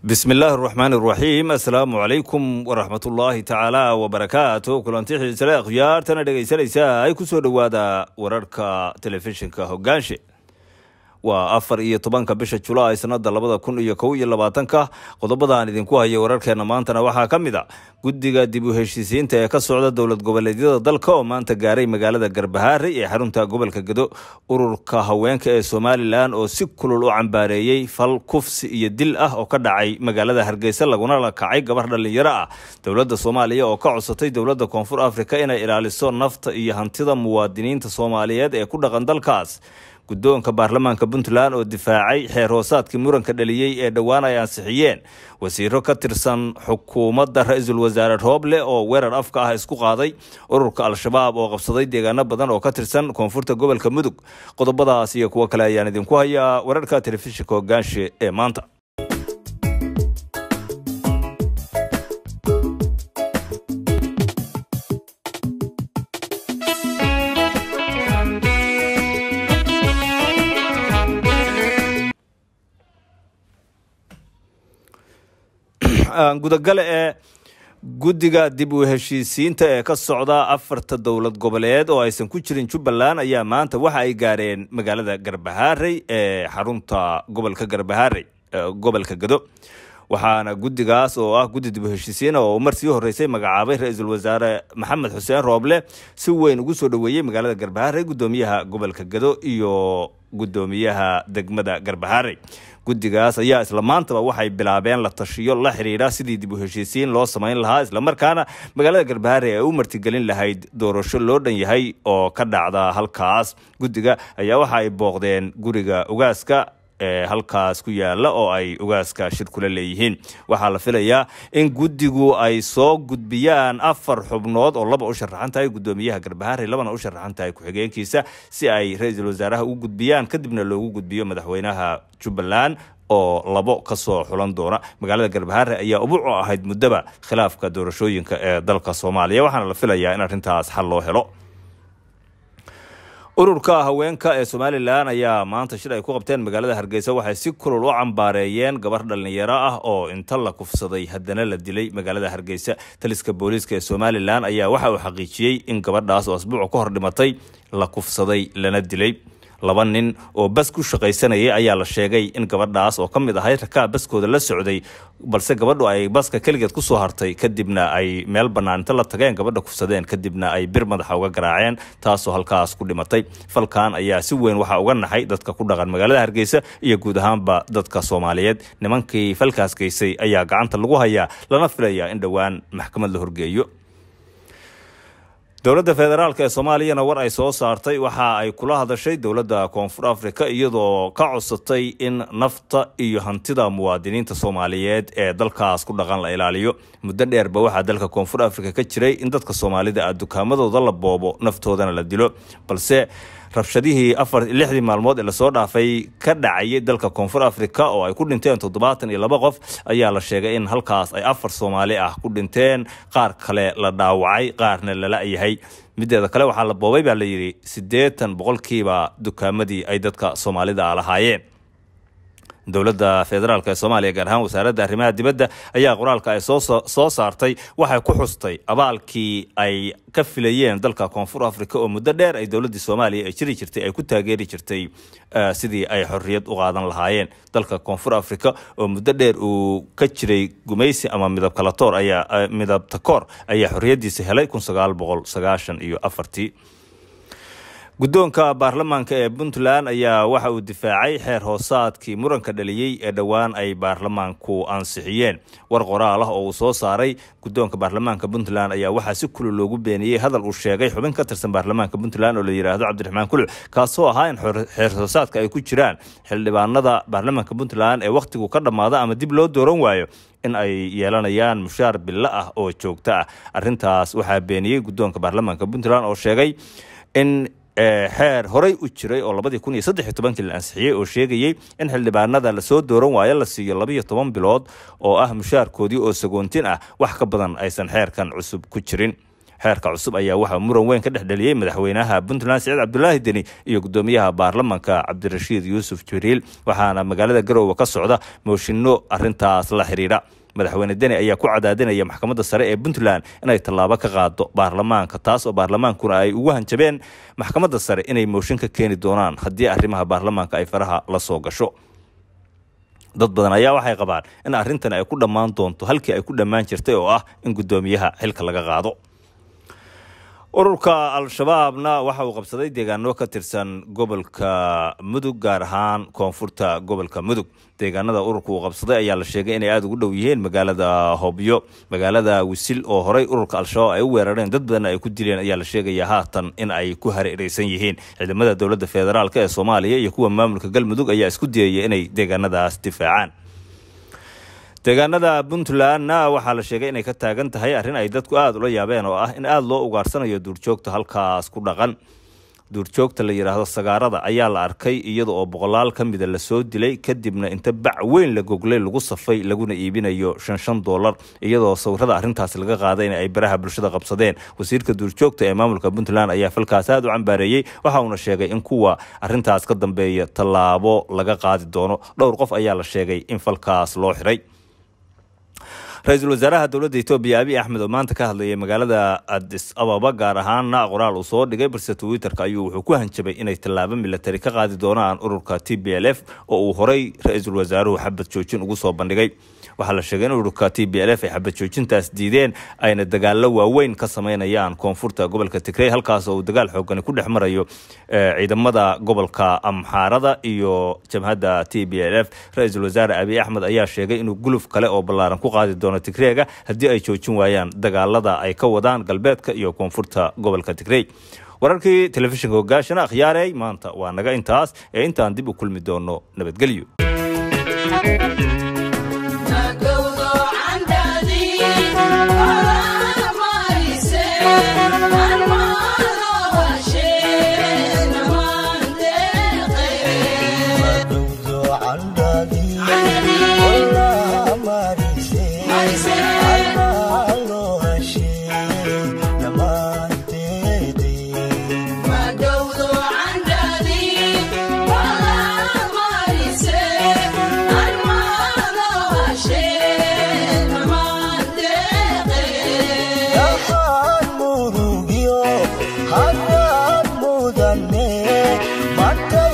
bismi illaahi araxmaan araxiim assalaamu calaykum waraxmatullaahi tacaala wabarakaatu kulanti xiisale akhyaartana dhegaysanaysa ay ku soo dhowaada wararka telefishinka hogaanshe waa afar iyo tobanka bisha julaay sanada labada kun iyo kow iyo labaatanka qodobadaan idinku haya wararkeena maantana waxaa ka mid a guddiga dib u heshiisiinta ee ka socda dowlad goboleedyada dalka oo maanta gaaray magaalada garbahaare ee xarunta gobolka gedo ururka haweenka ee somalilan oo si kulul u cambaareeyey fal kufsi iyo dil ah oo ka dhacay magaalada hargeysa laguna la kacay gabar dhalinyaro ah dowladda soomaaliya oo ka codsatay dowladda koonfur afrika inay ilaaliso nafta iyo hantida muwaadiniinta soomaaliyeed ee ku dhaqan dalkaas guddoonka baarlamaanka puntland oo difaacay xeer hoosaadkii muranka dhaliyey ee dhowaan ay ansixiyeen wasiiro ka tirsan xukuumadda ra-iisul wasaare rooble oo weerar afka ah isku qaaday ururka al-shabaab oo qabsaday deegaano badan oo ka tirsan koonfurta gobolka mudug qodobadaas iyo kuwo kale ayaan idinku hayaa wararka telefishinka hogaanshe ee maanta gudagale ee guddiga dib u heshiisiinta ee ka socda afarta dowlad goboleed oo aysan ku jirin jubbaland ayaa maanta waxa ay gaareen magaalada garbahaarey ee xarunta gobolka garbahaarey gobolka gado waxaana guddigaas oo ah guddi dib u heshiisiina oo mar sii horeysay magacaabay ra-iisul wasaare maxamed xuseen rooble si weyn ugu soo dhoweeyey magaalada garbahaarey guddoomiyaha gobolka gado iyo guddoomiyaha degmada garbahaarey guddigaas ayaa isla maantaba waxay bilaabeen la tashiyo la xiriira sidii dib u heshiisiin loo samayn lahaa islamarkaana magaalada garbahaare ay u martigelin lahayd doorasho loo dhan yahay oo ka dhacda halkaas guddiga ayaa waxa ay booqdeen guriga ugaaska ee halkaas ku yaala oo ay ugaaska shir kula leeyihiin waxaa la filayaa in guddigu ay soo gudbiyaan afar xubnood oo laba u sharaxan tahay guddoomiyaha garbahaare labana u sharaxan tahay ku-xigeenkiisa si ay ra-iisul wasaaraha u gudbiyaan kadibna loogu gudbiyo madaxweynaha jubbaland oo labo ka soo xulan doona magaalada garbahaare ayaa ubuc u ahayd muddaba khilaafka doorashooyinka ee dalka soomaaliya waxaana la filayaa in arrintaas xal loo helo ururka haweenka ee somalilan ayaa maanta shir ay ku qabteen magaalada hargeysa waxay si kulul u cambaareeyeen gabar dhalinyaro ah oo inta la kufsaday haddana la dilay magaalada hargeysa taliska booliiska ee somalilan ayaa waxa uu xaqiijiyey in gabadhaas oo asbuuca ka hor dhimatay la kufsaday lana dilay laba nin oo bas ku shaqaysanayay ayaa la sheegay in gabadhaas oo ka mid ahay rakaab baskooda la socday balse gabadhu ay baska keligeed ku soo hartay kadibna ay meel bannaan inta la tageen gabadha kufsadeen kadibna ay bir madaxa uga garaaceen taasoo halkaas ku dhimatay falkan ayaa si weyn waxaa uga naxay dadka ku dhaqan magaalada hargeysa iyo guud ahaanba dadka soomaaliyeed nimankii falkaas geysay ayaa gacanta lagu hayaa lana filayaa in dhowaan maxkamad la horgeeyo dowladda federaalk ee soomaaliyana war ay soo saartay waxa ay kula hadashay dowladda koonfur afrika iyadoo ka codsatay in nafta iyo hantida muwaadiniinta soomaaliyeed ee dalkaas ku dhaqan la ilaaliyo muddo dheerba waxaa dalka koonfur afrika ka jiray in dadka soomaalida ah dukaamadooda la boobo naftoodana la dilo balse rabshadihii afar lixdii maalmood ee lasoo dhaafay ka dhacayay dalka koonfur afrika oo ay ku dhinteen toddobaatan iyo laba qof ayaa la sheegay in halkaas ay afar soomaali ah ku dhinteen qaar kale la dhaawacay qaarna lala yahay mideeda kale waxaa la boobay baa la yidhi siddeetan boqolkiiba dukaamadii ay dadka soomaalida ah lahaayeen dowladda federaalk ee soomaaliya gaar ahaan wasaaradda arrimaha dibadda ayaa qoraalka ay soo saartay waxay ku xustay abaalkii ay ka filayeen dalka koonfur afrika oo muddo dheer ay dowladdii soomaaliya ay jiri jirtay ay ku taageeri jirtay sidii ay xorriyad u qaadan lahaayeen dalka koonfur afrika oo muddo dheer uu ka jiray gumaysi ama midab kalatoor ayaa midab takoor ayaa xorriyaddiisa helay kun sagaal boqol sagaashan iyo afartii guddoonka baarlamaanka ee puntland ayaa waxa uu difaacay xeer hoosaadkii muranka dhaliyey ee dhowaan ay baarlamaanku ansixiyeen war qoraal ah oo uu soo saaray guddoonka baarlamaanka puntland ayaa waxaa si kulul loogu beeniyey hadal uu sheegay xubin ka tirsan baarlamaanka puntland oo la yidhaahdo cabdiraxmaan kuluc kaasoo ahaa in xeer hoosaadka ay ku jiraan xildhibaanada baarlamaanka puntland ee wakhtigu ka dhammaada ama dib loo dooran waayo in ay yeelanayaan mushaar billo ah oo joogto ah arrintaas waxaa beeniyey guddoonka baarlamaanka puntland oo sheegay in xeer horey u jiray oo labadii kun iyo saddex iyo tobankii la ansixiyey oo sheegayey in xildhibaanada lasoo dooran waayo la siiyo labiyo toban bilood oo ah mushaarkoodii oo sagoontin ah wax ka badan aysan xeerkan cusub ku jirin xeerka cusub ayaa waxaa muran weyn ka dhexdheliyey madaxweynaha puntland siciid cabdulaahi deni iyo gudoomiyaha baarlamanka cabdirashiid yuusuf jibriil waxaana magaalada garoowe ka socda mooshinno arintaas la xidhiidha madaxweyne deni ayaa ku cadaadinaya maxkamadda sare ee puntland inay tallaabo ka qaado baarlamaanka taas oo baarlamaankuna ay ugu hanjabeen maxkamadda sare inay mooshin ka keeni doonaan haddii arrimaha baarlamaanka ay faraha la soo gasho dad badan ayaa waxay qabaan in arrintan ay ku dhammaan doonto halkii ay ku dhammaan jirtay oo ah in guddoomiyaha xilka laga qaado ururka al-shabaabna waxa uu qabsaday deegaano ka tirsan gobolka mudug gaar ahaan koonfurta gobolka mudug deegaanada ururka uu qabsaday ayaa la sheegay inay aada ugu dhow yihiin magaalada hobyo magaalada wisil oo horey ururka al-shabaab ay u weerareen dad badanna ay ku dileen ayaa la sheegaya haatan in ay ku hareereysan yihiin ciidamada dowladda federaalk ee soomaaliya iyo kuwa maamulka galmudug ayaa isku dayaya inay deegaanadaas difaacaan deegaanada puntlandna waxaa la sheegay inay ka taagan tahay arrin ay dadku aada ula yaabeen oo ah in aada loo ugaarsanayo duurjoogta halkaas ku dhaqan duurjoogta la yidhaahdo sagaarada ayaa la arkay iyada oo boqolaal ka mida lasoo dilay kadibna inta bac weyn la goglay lagu safay laguna iibinayo shan shan doolar iyadoo sawirada arrintaas laga qaaday in ay baraha bulshada qabsadeen wasiirka duurjoogta ee maamulka puntland ayaa falkaas aada u cambaareeyey waxa uuna sheegay in kuwa arrintaas ka dambeeya tallaabo laga qaadi doono dhowr qof ayaa la sheegay in falkaas loo xiray ra-iisul wasaaraha dowladda etoobiya abiy axmed oo maanta ka hadlayay magaalada adis ababa gaar ahaanna qoraal uu soo dhigay balse twitter-ka ayuu wuxuu ku hanjabay inay tallaabo milatari ka qaadi doonaan ururka t b l f oo uu horey ra-iisul wasaaruhu xabad joojin ugu soo bandhigay waxaa la sheegay in ururka t b l f ay xabad joojintaas diideen ayna dagaallo waaweyn ka sameynayaan koonfurta gobolka tigrey halkaas oo uu dagaal xoogani ku dhex marayo ciidamada gobolka amxaarada iyo jabhadda t b l f ra-iisul wasaare abiy axmed ayaa sheegay inuu guluf kale oo ballaaran ku qaadi doono tigreega haddii ay joojin waayaan dagaalada ay ka wadaan galbeedka iyo koonfurta gobolka tigrey wararkii telefishinka hogaashana akhyaarey maanta waa naga intaas ee intaan dib u kulmi doono nabadgelyo Hadad mudane, mata